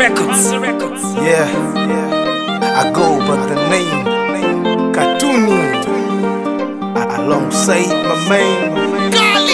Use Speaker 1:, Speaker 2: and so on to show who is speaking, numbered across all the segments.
Speaker 1: Records.
Speaker 2: Yeah, I go by the name Katuni alongside my man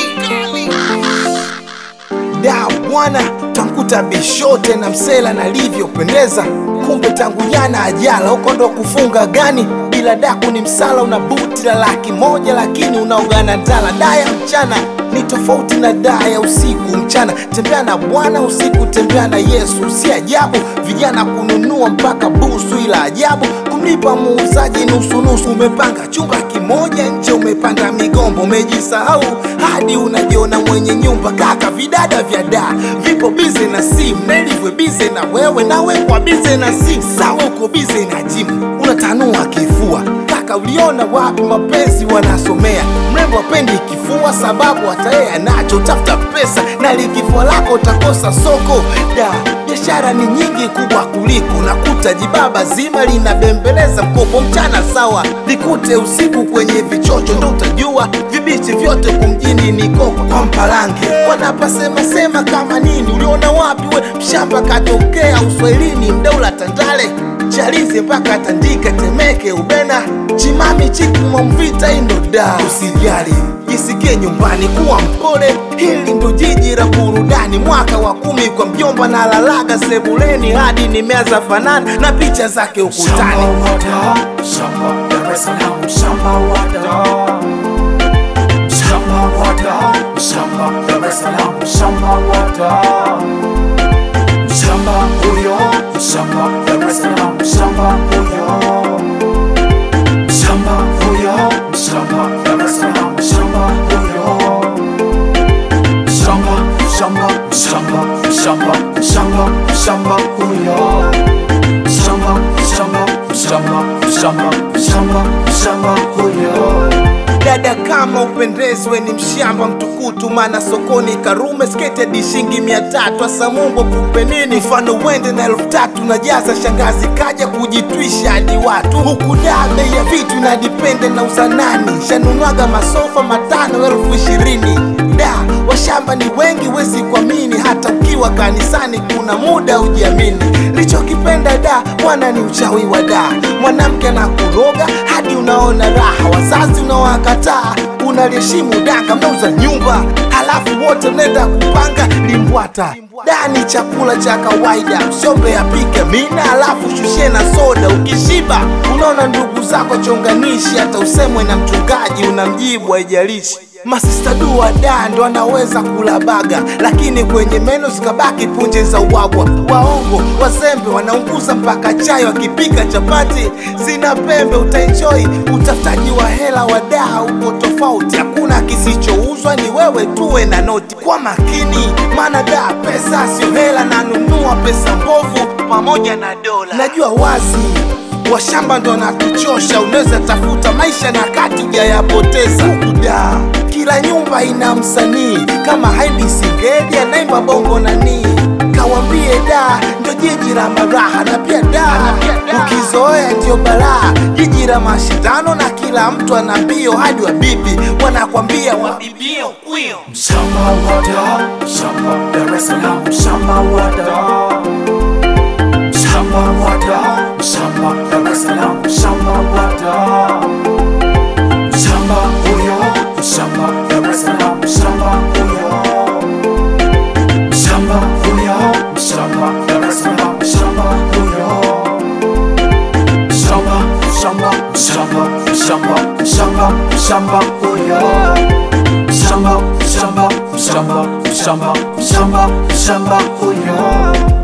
Speaker 2: da bwana, tankuta bishote na msela nalivyopendeza, kumbe tangu jana ajala huko ndo kufunga gani bila daku ni msala, una buti la laki moja lakini unaogana ndala. Daya mchana ni tofauti na daya usiku. Mchana tembea na Bwana, usiku tembea na Yesu. Si ajabu vijana kununua mpaka busu, ila ajabu kumlipa muuzaji nusu nusu. Umepanga chumba kimoja nje, umepanda migombo, umejisahau hadi unajiona mwenye nyumba. Kaka, vidada vya daa vipo bize na simu, Nelivwe bize na wewe, nawe kwa bize na simu. Sawa, uko bize na jimu, unatanua kifua. Kaka, uliona wapi mapenzi wanasomea? Mrembo apendi kifua, sababu hata yeye anacho. Tafuta pesa na likifua lako utakosa soko. Da, biashara ni nyingi kubwa kuliko nakuta jibaba zima linabembeleza mkopo mchana sawa, likute usiku kwenye vichocho, ndo utajua vibichi vyote kumjini ni koko kwa mpalange. Wanapasema sema kama nini? Uliona wapi we mshamba katokea uswahilini, mdaula Tandale Chalize mpaka Tandika, Temeke, Ubena, Chimami, Chikuma, Mvita, Indoda. Usijali, jisikie nyumbani, kuwa mpole. Hili ndo jiji la burudani, mwaka wa kumi kwa mjomba na lalaga sebuleni hadi nimeanza fanana na picha zake ukutani.
Speaker 3: Shamba wada, shamba Dar es Salaam, shamba wada. Shamba wada, shamba Dar es Salaam, shamba wada. Shamba huyo, shamba Dar es Salaam, shamba huyo. Shamba huyo, shamba Dar es Salaam, shamba huyo. Shamba, shamba, shamba, shamba, shamba, shamba huyo. Shamba, shamba, shamba, shamba, shamba, shamba huyo.
Speaker 2: Dada kama upendezwe ni mshamba mtukutu, maana sokoni Karume sketi hadi shilingi mia tatu. Asa Mungu kupe nini? Mfano uende na elfu tatu na jaza shangazi kaja kujitwisha hadi watu huku. Da, bei ya vitu na dipende na uzanani, shanunwaga masofa matano elfu ishirini. Da, washamba ni wengi, wezi kuamini, hata ukiwa kanisani kuna muda ujiamini. Lichokipenda da mwana ni uchawi wa da, mwanamke na kuroga hadi unaona raha, wazazi unawakataa, unaliheshimu danga, mnauza nyumba halafu wote mnaenda kupanga limbwata. Da ni chakula cha kawaida, usiombe apike mina halafu shushie na soda. Ukishiba unaona ndugu zako chonganishi, hata usemwe na mchungaji unamjibu, haijalishi Masista dua da ndo anaweza kula baga, lakini kwenye meno zikabaki punje za ubwabwa. Waongo wazembe wanaunguza mpaka chai, wakipika chapati zina pembe. Utaenjoy utafutaji wa hela wa daa uko tofauti, hakuna kisichouzwa, ni wewe tuwe na noti. Kwa makini, maana daa pesa sio hela, nanunua pesa mbovu pamoja na dola. Najua wazi washamba ndo natuchosha, unaweza tafuta maisha na kati hujayapoteza. Huku da kila nyumba ina msanii kama Haidi Singeli anaimba bongo nani, kawambie da ndo jiji la maraha na pia da ukizoea ndio balaa, jiji la mashindano na kila mtu ana mbio hadi wabibi wanakwambia wabibie ukwio.
Speaker 3: Shamba wada, shamba Dar es Salaam, shamba wada. Shamba wada, shamba Dar es Salaam, shamba wada. Shamba huyo, shamba Dar es Salaam, shamba huyo. Shamba huyo, shamba Dar es Salaam, shamba huyo. Shamba, shamba, shamba, shamba, shamba, shamba huyo. Shamba, shamba, shamba, shamba, shamba, shamba huyo.